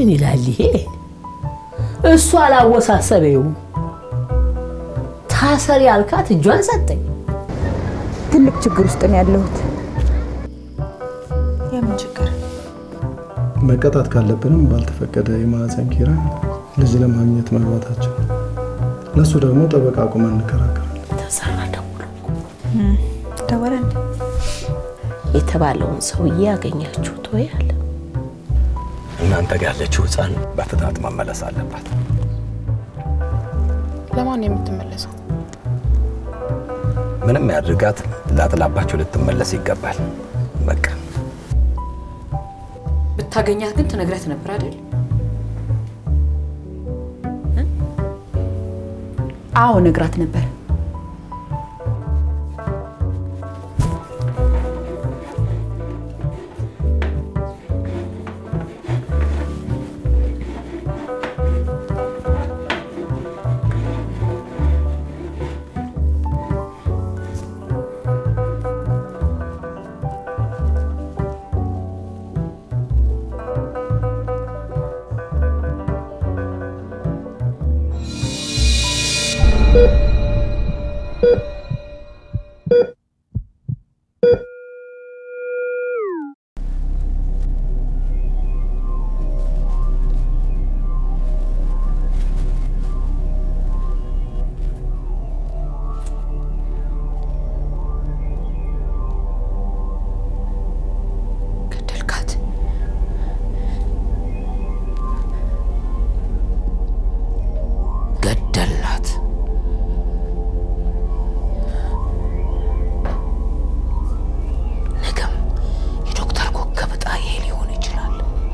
ምን ይላል ይሄ? እሱ አላወሳሰበውም። ታሰሪ ያልካት እጇን ሰጠኝ። ትልቅ ችግር ውስጥ ነው ያለሁት። የምን ችግር? መቀጣት ካለብንም ባልተፈቀደ የማህፀን ኪራይ ልጅ ለማግኘት መግባታቸው፣ ለእሱ ደግሞ ጠበቃ አቁመን እንከራከራለን። ተሰራ ደውሎ ደወለ እንዴ? የተባለውን ሰውዬ ያገኛችሁት ወይ አለ። እናንተ ጋር ያለችው ህፃን በፍጥነት መመለስ አለባት። ለማን ነው የምትመለሰው? ምንም ያድርጋት፣ ላጥላባችሁ ልትመለስ ይገባል። በቃ ብታገኛት ግን ትነግረት ነበር አይደል? አዎ ነግራት ነበር። ገደልካት። ገደልናት። ነገም የዶክተር ኮከብ ዕጣ ይሄ ሊሆን ይችላል።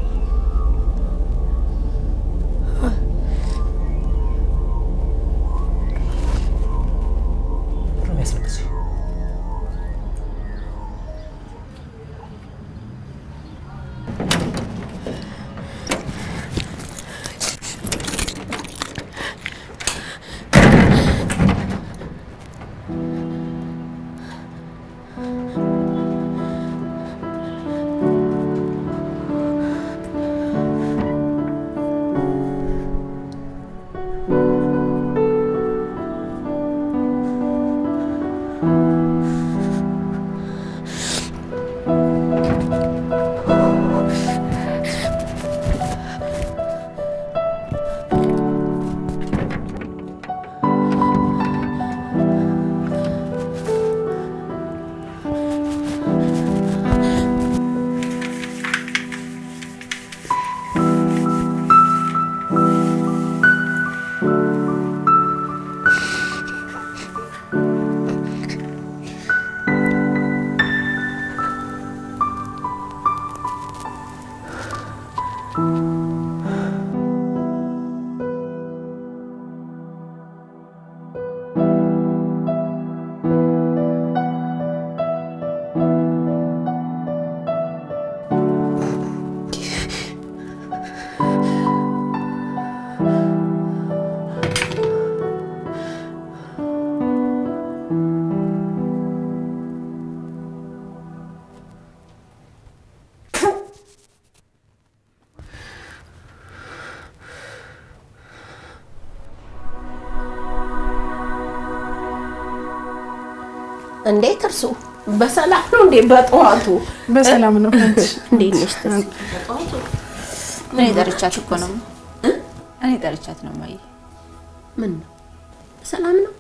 እንዴት እርሱ በሰላም ነው እንዴ? በጠዋቱ በሰላም ነው። እንዴት ነሽ? ትንሽ በጠዋቱ እኔ ጠርቻት እኮ ነው። እኔ ጠርቻት ነው ማየ። ምን ነው በሰላም ነው?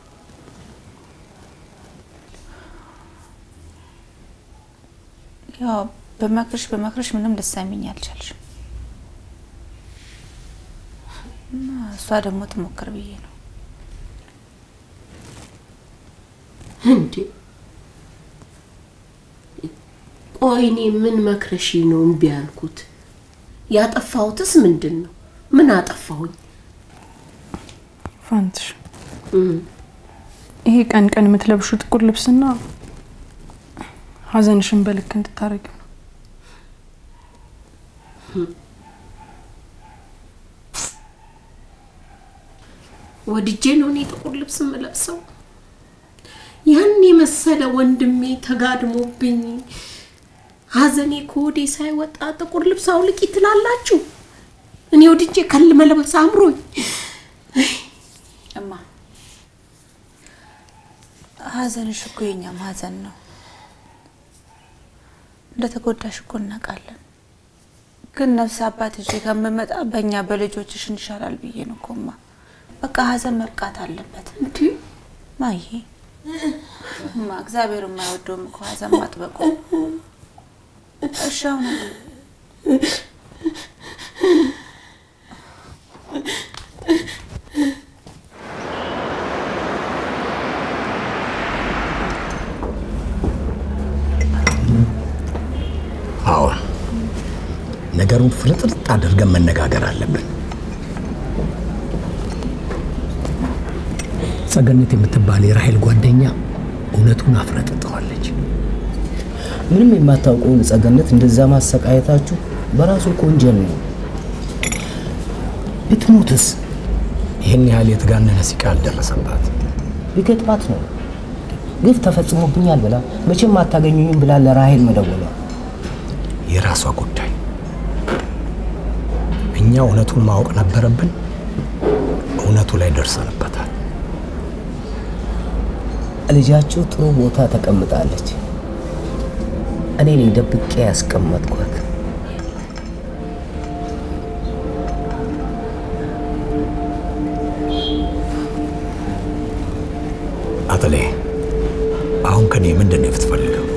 ያው በመክርሽ በመክርሽ ምንም ልትሰሚኝ አልቻልሽም። እና እሷ ደግሞ ትሞክር ብዬ ነው። እንዴ ቆይ እኔ ምን መክረሽ ነው እምቢ ያልኩት? ያጠፋሁትስ ምንድን ነው? ምን አጠፋሁኝ? ፋንትሽ ይሄ ቀን ቀን የምትለብሹ ጥቁር ልብስና ሀዘንሽን በልክ እንድታረጊ ነው። ወድጄ ነው እኔ ጥቁር ልብስ የምለብሰው? ያን የመሰለ ወንድሜ ተጋድሞብኝ ሀዘኔ ከወዴ ሳይወጣ ጥቁር ልብስ አውልቂ ትላላችሁ እኔ ወድጄ ከል መልበስ አምሮኝ እማ ሀዘንሽ እኮ የኛም ሀዘን ነው። እንደተጎዳሽ እኮ እናውቃለን። ግን ነፍስ አባት ይዤ ከምመጣ በእኛ በልጆችሽ እንሻላል ብዬ ነው እኮ እማ። በቃ ሀዘን መብቃት አለበት እንዲ ማዬ። እማ እግዚአብሔር የማይወደውም እኮ ሀዘን ማጥበቁ። እሺ አሁን አዎን፣ ነገሩን ፍልጥልጥ አድርገን መነጋገር አለብን። ጸገነት የምትባል የራሄል ጓደኛ እውነቱን አፍረጥጠዋለች። ምንም የማታውቀውን ጸገነት እንደዛ ማሰቃየታችሁ በራሱ እኮ ወንጀል ነው። ብትሞትስ ይህን ያህል የተጋነነ ሲቃ አልደረሰባት። ቢገጥማት ነው ግፍ ተፈጽሞብኛል ብላ መቼም አታገኙኝም ብላ ለራሄል መደወሏ የራሷ ጉዳይ። እኛ እውነቱን ማወቅ ነበረብን። እውነቱ ላይ ደርሰንበታል። ልጃችሁ ጥሩ ቦታ ተቀምጣለች። እኔ ነኝ ደብቄ ያስቀመጥኳት። አጥሌ፣ አሁን ከኔ ምንድን ነው የምትፈልገው?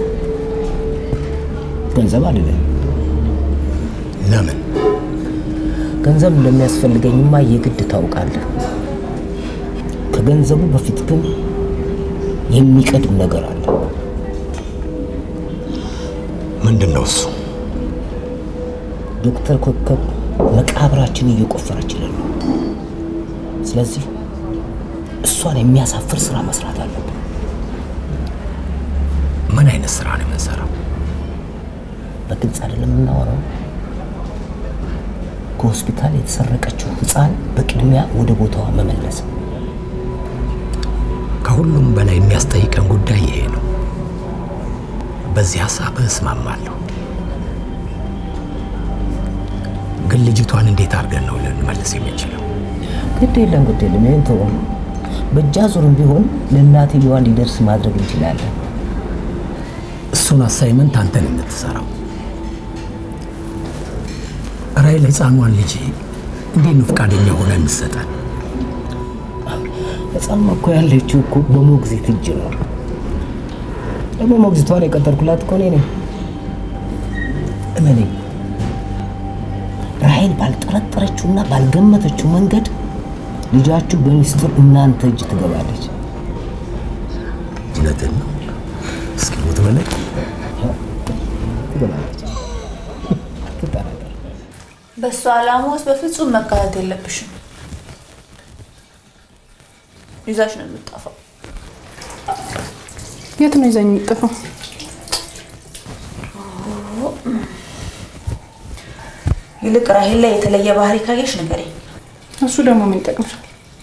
ገንዘብ አይደለም። ለምን? ገንዘብ እንደሚያስፈልገኝማ የግድ ታውቃለህ። ከገንዘቡ በፊት ግን የሚቀድም ነገር አለ። ምንድን ነው እሱ? ዶክተር ኮከብ መቃብራችን እየቆፈረችልን ነው። ስለዚህ እሷን የሚያሳፍር ስራ መስራት አለብን። ምን አይነት ስራ ነው የምንሰራው? በግልጽ አይደለም የምናወራው። ከሆስፒታል የተሰረቀችው ህፃን በቅድሚያ ወደ ቦታዋ መመለስ። ከሁሉም በላይ የሚያስጠይቀን ጉዳይ ይሄ ነው። በዚህ ሀሳብ እስማማለሁ። ግን ልጅቷን እንዴት አድርገን ነው ልንመልስ የምንችለው? ግድ የለም ግድ የለም፣ ይህን ተወው። በእጃ ዙርም ቢሆን ለእናትየዋ እንዲደርስ ማድረግ እንችላለን። እሱን አሳይመንት አንተን የምትሰራው ራይል ህፃኗን ልጅ እንዴት ነው ፈቃደኛ ሆነ የምትሰጠን? ህፃኗ እኮ ያለችው እኮ በሞግዚት እጅ ነው። ደግሞ ሞግዚቷን የቀጠርኩላት እኮ እኔ ነኝ። እመኔ ራሄል ባልጠረጠረችውና ባልገመተችው መንገድ ልጃችሁ በሚስጥር እናንተ እጅ ትገባለች። እውነትን ነው። እስኪ ሞት በላይ ትገባለች። አትጠራጠር። በእሱ ዓላማ ውስጥ በፍጹም መካተት የለብሽም። ይዛሽ ነው የምትጠፋው። የት ነው ይዘኝ የምጠፋው? ይልቅ ራሄል ላይ የተለየ ባህሪ ካየሽ ንገሪኝ። እሱ ደግሞ ምን ይጠቅምሻል?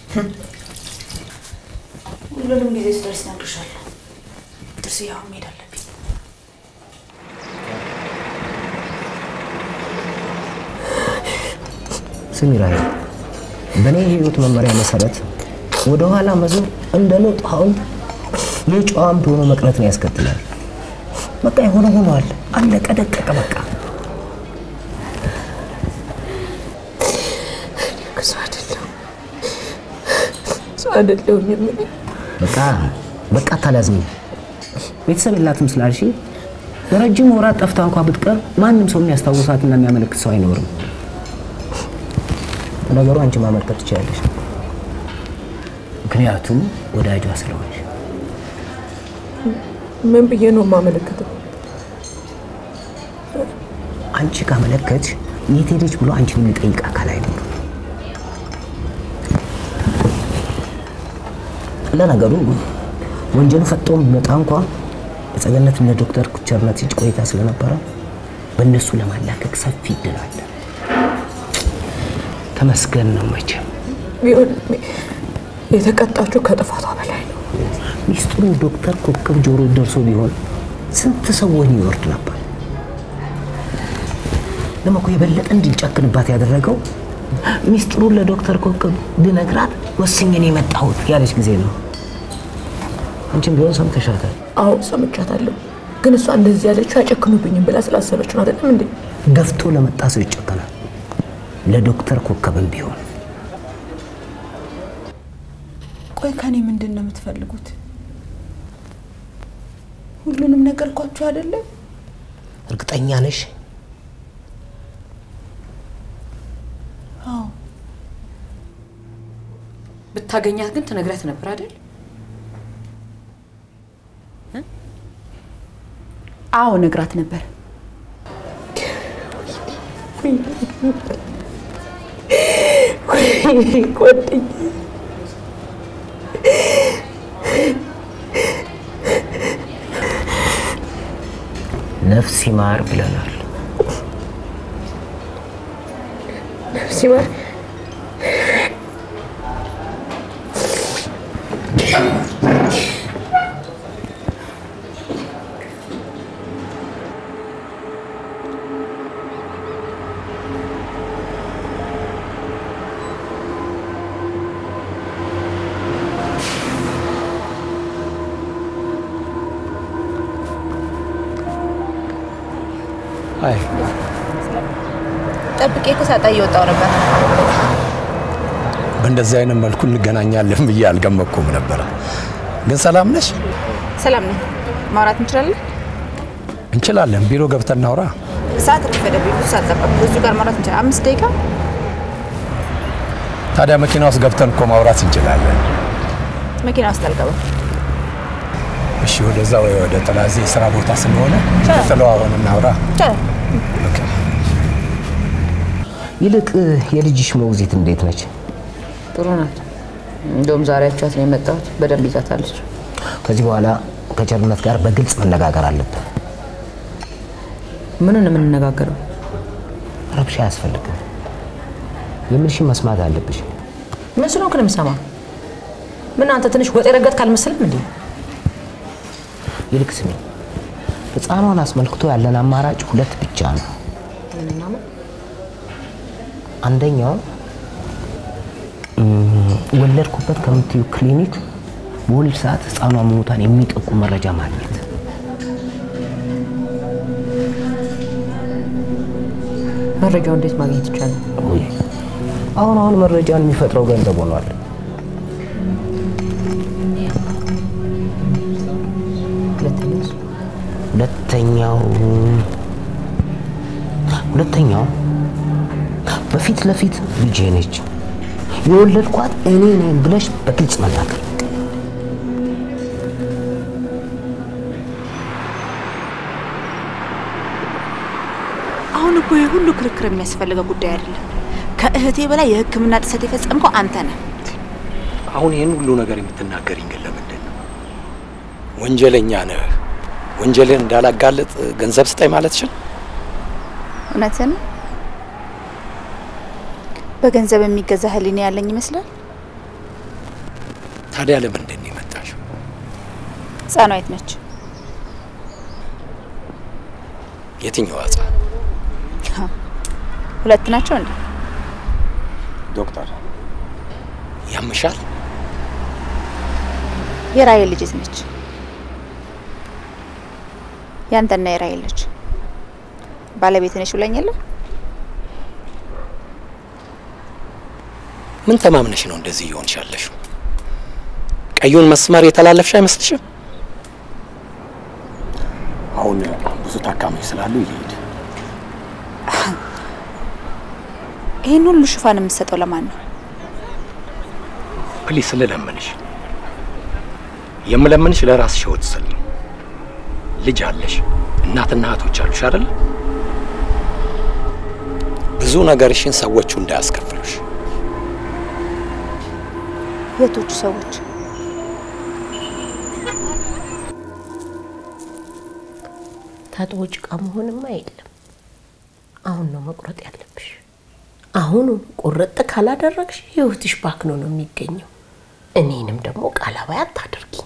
ሁሉንም ጊዜ ስደርስ እነግርሻለሁ። ጥርስ ያው መሄድ አለብኝ። ስሚ ራሄል፣ በእኔ የህይወት መመሪያ መሰረት ወደ ኋላ መዞር እንደ ሎጥ ሐውልት የጨዋ አምድ ሆኖ መቅረትን ያስከትላል። በቃ የሆነ ሆኗል፣ አለቀ ደቀቀ። በቃ ሰው አይደለሁም ሰው አይደለሁም የምን በቃ በቃ አታላዝኝ። ቤተሰብ የላትም ስላልሽ ለረጅም ወራት ጠፍታ እንኳ ብትቀር ማንም ሰው የሚያስታውሳትና የሚያመለክት ሰው አይኖርም። ነገሩ አንቺ ማመልከት ትችላለሽ፣ ምክንያቱም ወዳጇ ስለሆንሽ። ምን ብዬ ነው የማመለክተው? አንቺ ካመለከትሽ የት ሄደች ብሎ አንቺን የሚጠይቅ አካል አይኖርም። ለነገሩ ወንጀሉ ፈጥቶ ቢመጣ እንኳ በጸገነት እነ ዶክተር ኩቸርነት እጅ ቆይታ ስለነበረ በእነሱ ለማላከክ ሰፊ እድል አለ። ተመስገን ነው መቼም። ቢሆን የተቀጣችው ከጥፋቷ በላይ ነው። ሚስጥሩ ዶክተር ኮከብ ጆሮ ደርሶ ቢሆን ስንት ሰው ወህኒ ይወርድ ነበር። ለመኮ የበለጠ እንድንጨክንባት ያደረገው ሚስጥሩን ለዶክተር ኮከብ ብነግራት ወስኜ ነው የመጣሁት ያለች ጊዜ ነው። አንቺም ቢሆን ሰምተሻታል። አዎ ሰምቻታለሁ። ግን እሷ እንደዚህ ያለችው አይጨክኑብኝም ብላ ስላሰበች ነው አይደለም እንዴ? ገፍቶ ለመጣ ሰው ይጨከናል። ለዶክተር ኮከብም ቢሆን ቆይ ከኔ ምንድን ነው የምትፈልጉት? ሁሉንም ነገርኳችሁ አይደለም? እርግጠኛ ነሽ? አዎ። ብታገኛት ግን ትነግረት ነበር አይደል? አዎ ነግራት ነበር። ጓደኛዬ ነፍስ ይማር ብለናል። ነፍስ ይማር አይ ጠብቄ እኮ ሳጣ እየወጣው ነበር። በእንደዚህ አይነት መልኩ እንገናኛለን ብዬ አልገመኩም ነበረ። ግን ሰላም ነሽ? ሰላም ነኝ። ማውራት እንችላለን? እንችላለን። ቢሮ ገብተን እናውራ። ሰዓት ረፈደብኝ። ብዙ ሰዓት ጠበቅኩ። ብዙ ጋር ማውራት እንችላለን። አምስት ደቂቃ ታዲያ መኪና ውስጥ ገብተን እኮ ማውራት እንችላለን። መኪና ውስጥ አልገባም። እሺ፣ ወደዛ ወይ ወደ ጥላዜ የስራ ቦታ ስለሆነ ተለዋወን እናውራ። ይቻላል። ይልቅ የልጅሽ ሞግዚት እንዴት ነች? ጥሩ ናት። እንደውም ዛሬ አይቻት ነው የመጣሁት። በደንብ ይዛታለች። ከዚህ በኋላ ከቸርነት ጋር በግልጽ መነጋገር አለብን። ምንን ነው የምንነጋገረው? ረብሻ አያስፈልግም። የምልሽን መስማት አለብሽ። ምን ስለሆንክ ነው የምሰማው? ምን አንተ ትንሽ ወጥ የረገጥክ አልመሰለም እንዴ? ይልቅ ስሚ፣ ህፃኗን አስመልክቶ ያለን አማራጭ ሁለት ብቻ ነው። ምንና ምን? አንደኛው እም፣ ወለድኩበት ከምትዩ ክሊኒክ በወሊድ ሰዓት ህፃኗ መሞቷን የሚጠቁም መረጃ ማግኘት። መረጃው እንዴት ማግኘት ይቻላል? ውይ፣ አሁን አሁን መረጃን የሚፈጥረው ገንዘብ ሆኗል። ሁለተኛውስ? ሁለተኛው ሁለተኛው በፊት ለፊት ልጄ ነች የወለድኳት እኔ ነኝ ብለሽ በግልጽ መናገር። አሁን እኮ ይህ ሁሉ ክርክር የሚያስፈልገው ጉዳይ አይደለም። ከእህቴ በላይ የሕክምና ጥሰት የፈጸምከው አንተ ነህ። አሁን ይህን ሁሉ ነገር የምትናገሪኝ ግን ለምንድን ነው? ወንጀለኛ ነህ። ወንጀልን እንዳላጋለጥ ገንዘብ ስጠኝ ማለትሽን? እውነትን በገንዘብ የሚገዛ ህሊና ያለኝ ይመስላል። ታዲያ ለምንድን ነው የመጣሽው? ህፃኗ የት ነች? የትኛዋ ህፃን? ሁለት ናቸው እንዴ? ዶክተር ያምሻል? የራሔል ልጅ የት ነች? ያንተና የራሔል ልጅ ባለቤት ነች ብለኝ የለ? ምን ተማምነሽ ነው እንደዚህ እየሆንሽ ያለሽው? ቀዩን መስመር የተላለፍሽ አይመስልሽም? አሁን ብዙ ታካሚዎች ስላሉ ይሄድ። ይህን ሁሉ ሽፋን የምትሰጠው ለማን ነው? ፕሊስ ልለምንሽ፣ የምለምንሽ ለራስሽ ህይወት ስል ነው። ልጅ አለሽ፣ እናትና እህቶች አሉሽ አይደል? ብዙ ነገርሽን ሰዎቹ እንዳያስከፍሉሽ። የቶቹ ሰዎች? ታጥቦ ጭቃ መሆንማ የለም። አሁን ነው መቁረጥ ያለብሽ። አሁኑ ቁርጥ ካላደረግሽ ህይወትሽ ባክኖ ነው የሚገኘው። እኔንም ደግሞ ቃላባይ አታድርጊኝ።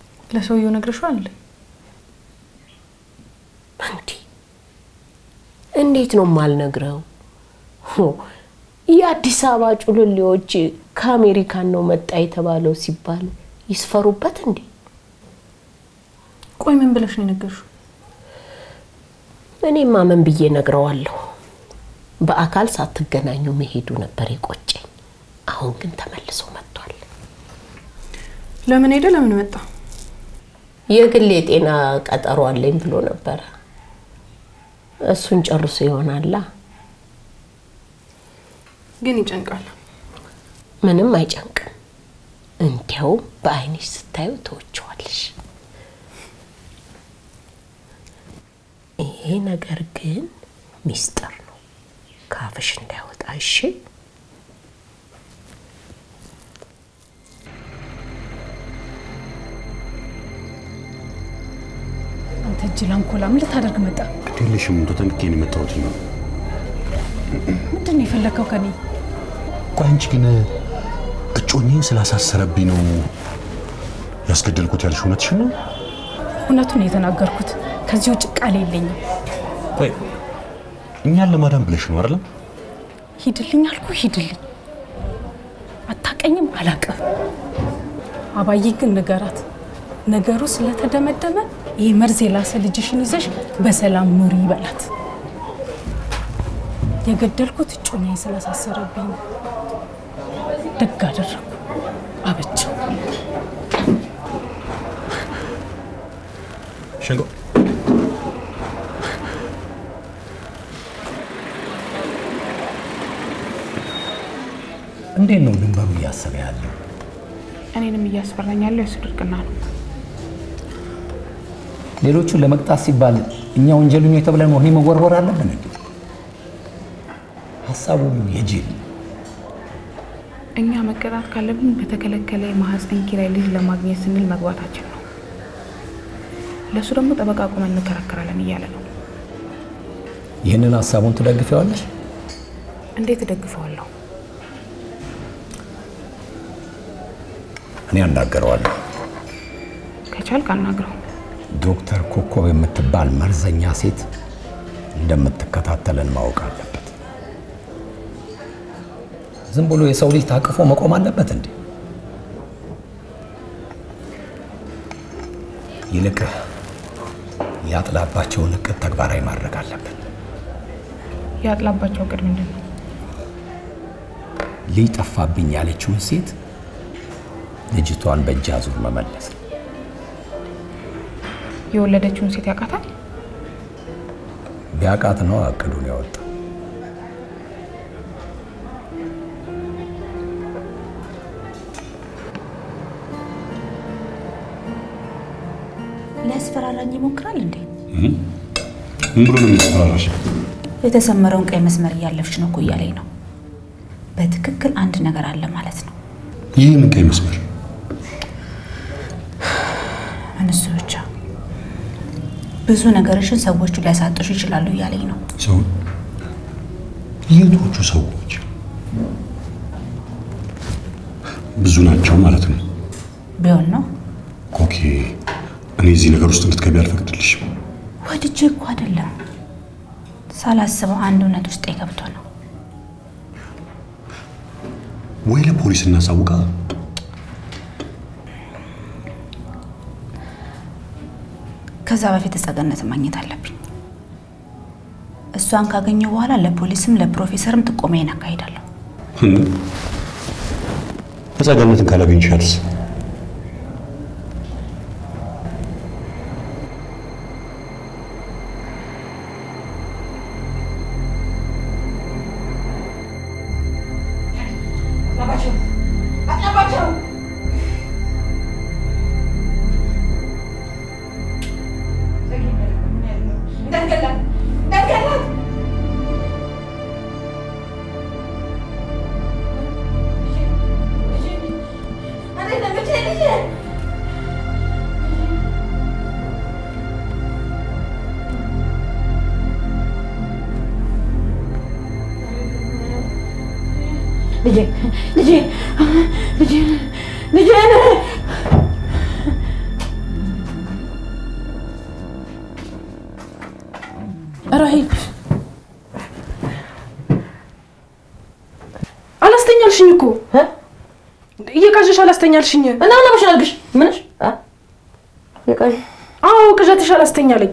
ለሰውየው ነግረሽዋል? እንዲ እንዴት ነው የማልነግረው? ሆ፣ የአዲስ አበባ ጩልሌዎች ከአሜሪካን ነው መጣ የተባለው ሲባል ይስፈሩበት እንዴ? ቆይ ምን ብለሽ ነው የነገርሽው? እኔማ ምን ብዬ ነግረዋለሁ? በአካል ሳትገናኙ መሄዱ ነበር የቆጨኝ። አሁን ግን ተመልሶ መጥቷል። ለምን ሄደ? ለምን መጣ? የግል የጤና ቀጠሮ አለኝ ብሎ ነበረ። እሱን ጨርሶ ይሆናላ። ግን ይጨንቃል። ምንም አይጨንቅም። እንዲያው በአይንሽ ስታዩ ተወችዋለሽ። ይሄ ነገር ግን ሚስጥር ነው፣ ካፍሽ እንዳይወጣ እሺ? አንተ እጅ ላንኮላ ምን ልታደርግ መጣ? ግዴለሽም ተጠንቅቄ ነው የመጣሁት። ምንድን ነው የፈለግከው ከኔ? ቆይ አንቺ ግን እጮኜን ስላሳሰረብኝ ነው ያስገደልኩት ያልሽ እውነትሽን ነው? እውነቱን ነው የተናገርኩት። ከዚህ ውጭ ቃል የለኝም። ቆይ እኛን ለማዳን ብለሽ ነው አይደለም? ሂድልኝ አልኩ፣ ሂድልኝ። አታቀኝም፣ አላቅም። አባዬ ግን ንገራት፣ ነገሩ ስለተደመደመ ይህ መርዝ የላሰ ልጅሽን ይዘሽ በሰላም ኑሪ ይበላት። የገደልኩት እጮኛዬ ስላሳሰረብኝ ነው። ደግ አደረግኩ፣ አበቸው። ሸንጎ እንዴት ነው ድንበሩ እያሰበ ያለው? እኔንም እያስፈራኝ ያለው የሱ ድርቅና ነው። ሌሎቹን ለመቅጣት ሲባል እኛ ወንጀለኞች ተብለን ወህኒ መወርወር አለብን እንዴ? ሀሳቡ ሁሉ የጅል እኛ መቀጣት ካለብን በተከለከለ የማህፀን ኪራይ ልጅ ለማግኘት ስንል መግባታችን ነው። ለእሱ ደግሞ ጠበቃ ቁመን እንከራከራለን እያለ ነው። ይህንን ሀሳቡን ትደግፊዋለሽ? እንዴት እደግፈዋለሁ? እኔ አናገረዋለሁ። ከቻልክ አናግረው። ዶክተር ኮከብ የምትባል መርዘኛ ሴት እንደምትከታተለን ማወቅ አለበት። ዝም ብሎ የሰው ልጅ ታቅፎ መቆም አለበት እንዴ? ይልቅ ያጥላባቸውን እቅድ ተግባራዊ ማድረግ አለብን። ያጥላባቸው እቅድ ምንድን ነው? ልጅ ጠፋብኝ ያለችውን ሴት ልጅቷን በእጅ አዙር መመለስ ነው። የወለደችውን ሴት ያውቃታል? ቢያቃት ነው እቅዱን ያወጣው። ሊያስፈራራኝ ይሞክራል እንዴ? ምን ብሎ ነው የሚያስፈራራሽ? የተሰመረውን ቀይ መስመር እያለፍሽ ነው እኮ እያለኝ ነው። በትክክል አንድ ነገር አለ ማለት ነው። ይህ ምን ቀይ መስመር? ምን እሱ ብቻ ብዙ ነገርሽን ሰዎቹ ሊያሳጡሽ ይችላሉ እያለኝ ነው። ሰው የቶቹ ሰዎች ብዙ ናቸው ማለት ነው። ቢሆን ነው ኮኬ፣ እኔ እዚህ ነገር ውስጥ እንድትገቢ አልፈቅድልሽም። ወድጄ እኮ አይደለም ሳላስበው አንድ እውነት ውስጥ ገብቶ ነው። ወይ ለፖሊስ እናሳውቃ። ከዛ በፊት ጸገነትን ማግኘት አለብኝ። እሷን ካገኘው በኋላ ለፖሊስም ለፕሮፌሰርም ጥቆማዬን አካሂዳለሁ። ተጸገነትን ካላገኝሻትስ? ልጄ ልጄ ልጄ ልጄ ራሂል አላስተኛልሽኝ እና ምን ለምሽ አልግሽ ምንሽ አ የቀይ አዎ ቅዠትሽ አላስተኛለኝ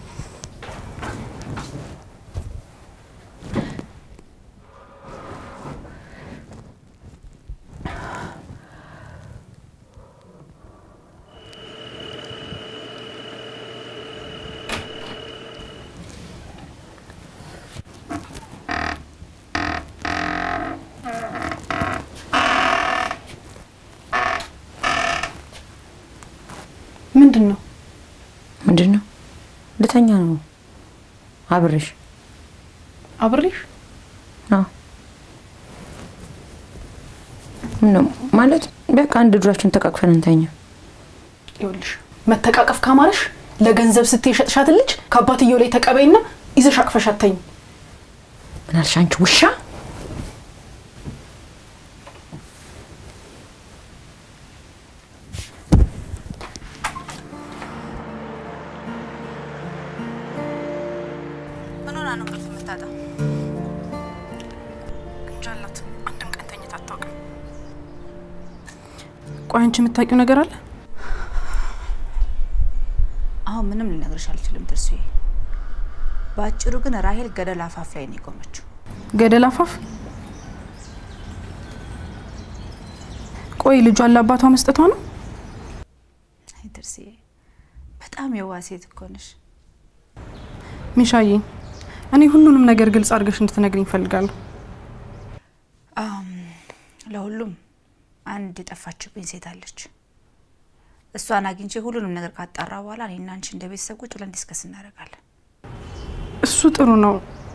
ምንድን ነው ምንድን ነው? ልተኛ ነው አብሬሽ አብሬሽ አዎ ነው ማለት በቃ አንድ እግራችን ተቃቅፈን እንተኛ። ይኸውልሽ መተቃቀፍ ካማረሽ ለገንዘብ ስትይ የሸጥሻትን ልጅ ከአባትየው ላይ ተቀበይና ይዘሽ አቅፈሽ አተኝ። ምን አልሽ አንቺ ውሻ? ምን ሆና ነው እንቅልፍ የምታጣው? እንጃ አላት። አንድም ቀን ተኝታ አታውቅም። ቆይ አንቺ የምታውቂው ነገር አለ? አሁን ምንም ልነግርሽ አልችልም ትርሱዬ። በአጭሩ ግን ራሄል ገደል አፋፍ ላይ ነው የቆመችው። ገደል አፋፍ? ቆይ ልጇን ለአባቷ መስጠቷ ነው? አይ ትርሱዬ፣ በጣም የዋህ ሴት እኮ ነሽ። ሚሻዬ፣ እኔ ሁሉንም ነገር ግልጽ አድርገሽ እንድትነግሪኝ እፈልጋለሁ። አም፣ ለሁሉም አንድ የጠፋችብኝ ሴት አለች። እሷን አግኝቼ ሁሉንም ነገር ካጣራ በኋላ እኔና አንቺ እንደ ቤተሰብ ቁጭ ብለን ዲስከስ እናደርጋለን። እሱ ጥሩ ነው፣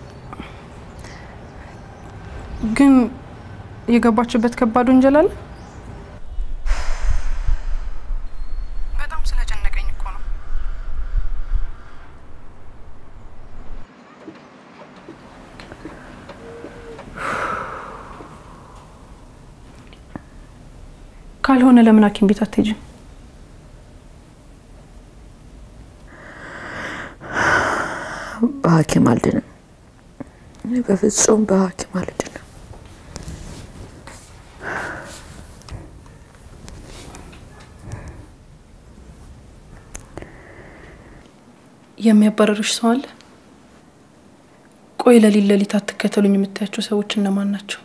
ግን የገባችበት ከባድ ወንጀል አለ። በጣም ስለጨነቀኝ እኮ ነው። ካልሆነ ለምን ሐኪም ቤት አትሄጂም? በሐኪም አልድንም። በፍጹም በሐኪም አልድንም። የሚያባረርሽ ሰው አለ? ቆይ ለሊት ለሊት አትከተሉኝ የምታያቸው ሰዎች እነማን ናቸው?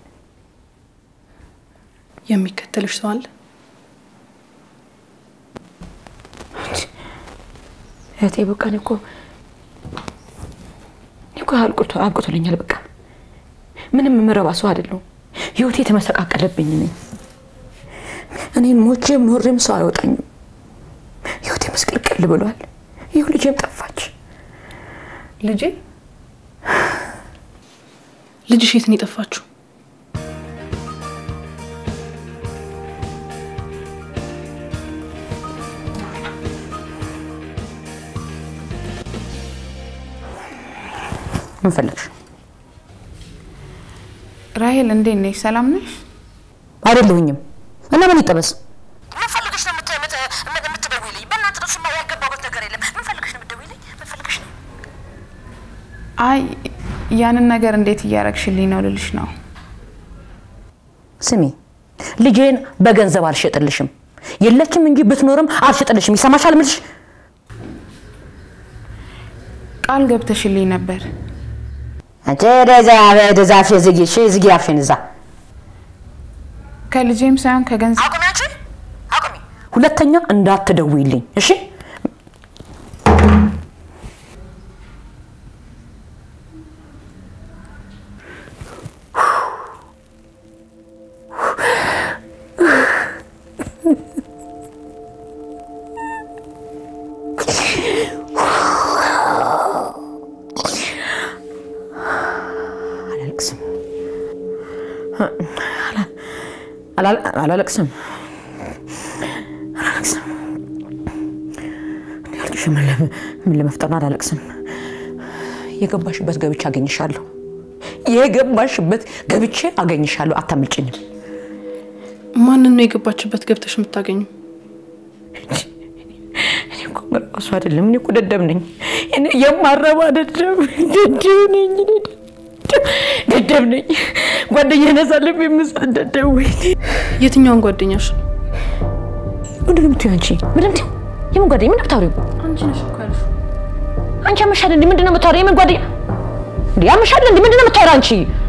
የሚከተልሽ ሰው አለ? እህቴ በቃ እኔ እኮ እኔ እኮ አልቆቶ አብቅቶልኛል። በቃ ምንም የምረባ ሰው አይደለሁም። ህይወቴ የተመሰቃቀለብኝ ነኝ። እኔ ሞቼም ኖሬም ሰው አይወጣኝም። ህይወቴ መስቀልቅል ብሏል። ይሁ ልጄም ጠፋች። ልጄ ልጅሽ የት ነው የጠፋችው? ምን ፈለግሽ? ራሄል እንዴት ነሽ? ሰላም ነሽ? አይደለሁኝም እና ምን ይጠበስ? ምን ፈልገሽ ነው የምት- የምት- የምት- የምትደውይልኝ? በእናትህ ነው እሱማ ያልገባሁት ነገር የለም። ምን ፈልገሽ ነው የምትደውይልኝ? ምን ፈልገሽ ነው? አይ ያንን ነገር እንዴት እያረግሽልኝ ነው ልልሽ ነው። ስሚ ልጄን በገንዘብ አልሸጥልሽም። የለችም እንጂ ብትኖርም አልሸጥልሽም። ይሰማሻል ምልሽ? ቃል ገብተሽልኝ ነበር። አንቺ ወደዛ ወደዛ አፍሽን ዝጊ፣ እሺ? ዝጊ አፍሽን እዛ። ከልጄም ሳይሆን ከገንዘብ አቁሚ አንቺ አቁሚ። ሁለተኛ እንዳትደውይልኝ እሺ? አላለቅስም አላ- አላለቅስም አላለቅስም። እኔ ያልኩሽ ምን ለ- ምን ለመፍጠር ነው? አላለቅስም። የገባሽበት ገብቼ አገኝሻለሁ። የገባሽበት ገብቼ አገኝሻለሁ። አታምልጭኝም። ማንን ነው የገባችበት ገብተሽ የምታገኙ? እኔ እኮ እሱ አይደለም። እኔ እኮ ደደብ ነኝ። እኔ የማረባ ደደብ ደደብ ነኝ። እኔ ደደብ- ደደብ ነኝ። ጓደኛ ነሳለፍ የምሳደደ ወይ የትኛውን ጓደኛሽ? ምንድን ነው የምትይው አንቺ? ምንድን ነው የምን ጓደኛ? ምንድን ነው የምታወሪው? አንቺ ነሽ እኮ ያልሽው። አንቺ ያመሻል እንዴ? ምንድን ነው የምታወሪው? የምን ጓደኛ እንዴ? ያመሻል እንዴ? ምንድን ነው የምታወሪው አንቺ?